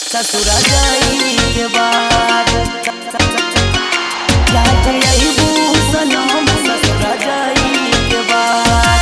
ससुरा जाई के बाद याद अइबू सनम ससुरा जाई के बाद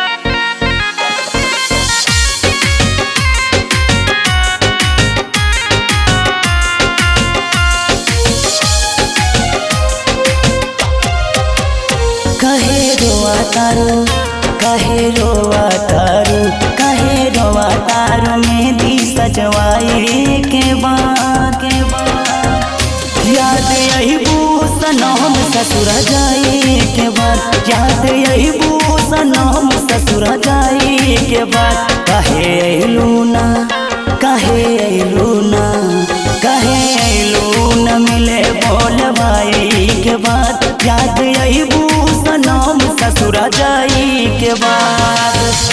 कहे रोआ तारू कहे रोआ तारू कहे रोआ तारू मेहंदी सजवाई के बाद के बाद याद अइबू सनम ससुर जाई के बाद याद अइबू सनम ससुर जाई के बाद कहे अइलू ना कहे अइलू ना कहे अइलू न मिले बोल भाई के बाद याद अइबू सनम ससुर जाई के बाद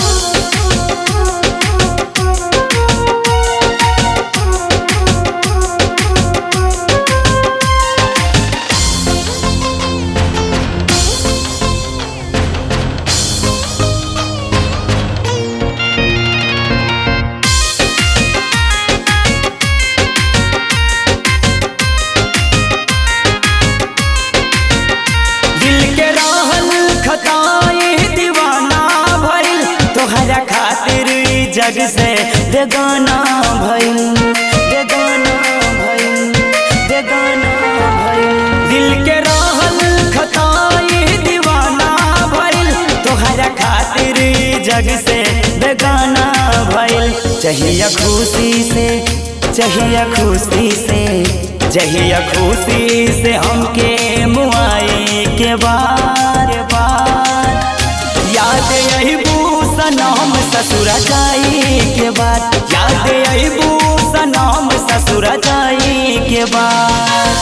दिल के रहल खताए दीवाना भइल तोहरा खातिर ई जग से बेगाना भइल बेगाना भइल बेगाना भइल दिल के रहल खताए दीवाना भइल तोहरा खातिर ई जग से बेगाना भइल चाहिए खुशी से चाहिए खुशी से जहिया खुशी से हमके मुआई के बार बार याद अइबू सनम ससुर जाई के बाद याद अइबू सनम ससुर जाई के बाद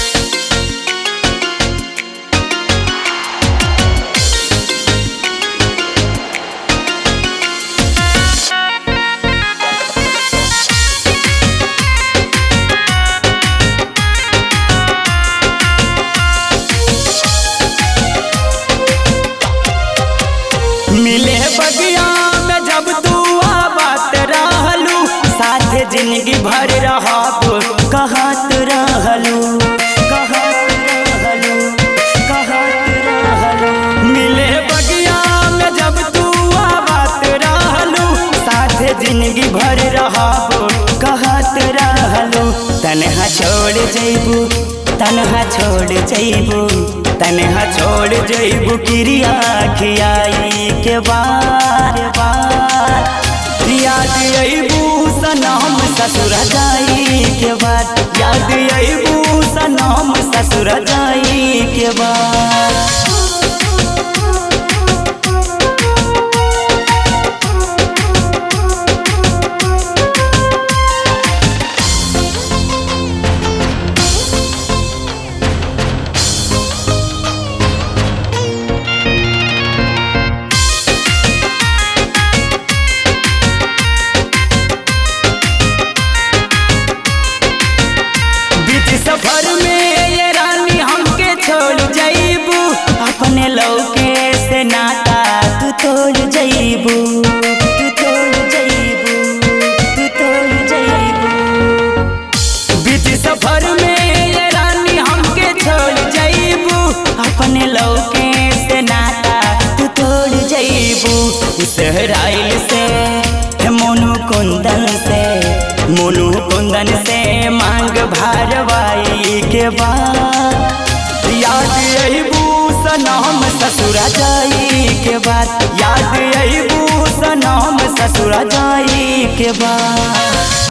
मिले बगिया में जब तू आबात रहलू साथे जिंदगी भर रहब कहत रहलू कहत रहलू कहत रहलू मिले बगिया में जब तू आबात रहलू साथे जिंदगी भर रहब कहत रहलू तनहा छोड़ जइबू तनहा छोड़ जइबू तनहा छोड़ जइबू क्रिया खियाई के बार बार याद अइबू सनम ससुर जाई के बाद याद अइबू सनम ससुर जाई के बाद बीच सफर में ये रानी हमके छोड़ जइबू अपने लौके से नाता तू तोड़ जइबू तू तोड़ जइबू तू तोड़ जइबू बीच सफर में ये रानी हमके छोड़ जइबू अपने लौके से नाता तू तोड़ जइबू सहराइल से मोनू कुंदन से मोनू कुंदन से मांग भारवाई के बाद याद अइबू सनम ससुर जाई के बाद याद अइबू सनम ससुर जाई के बाद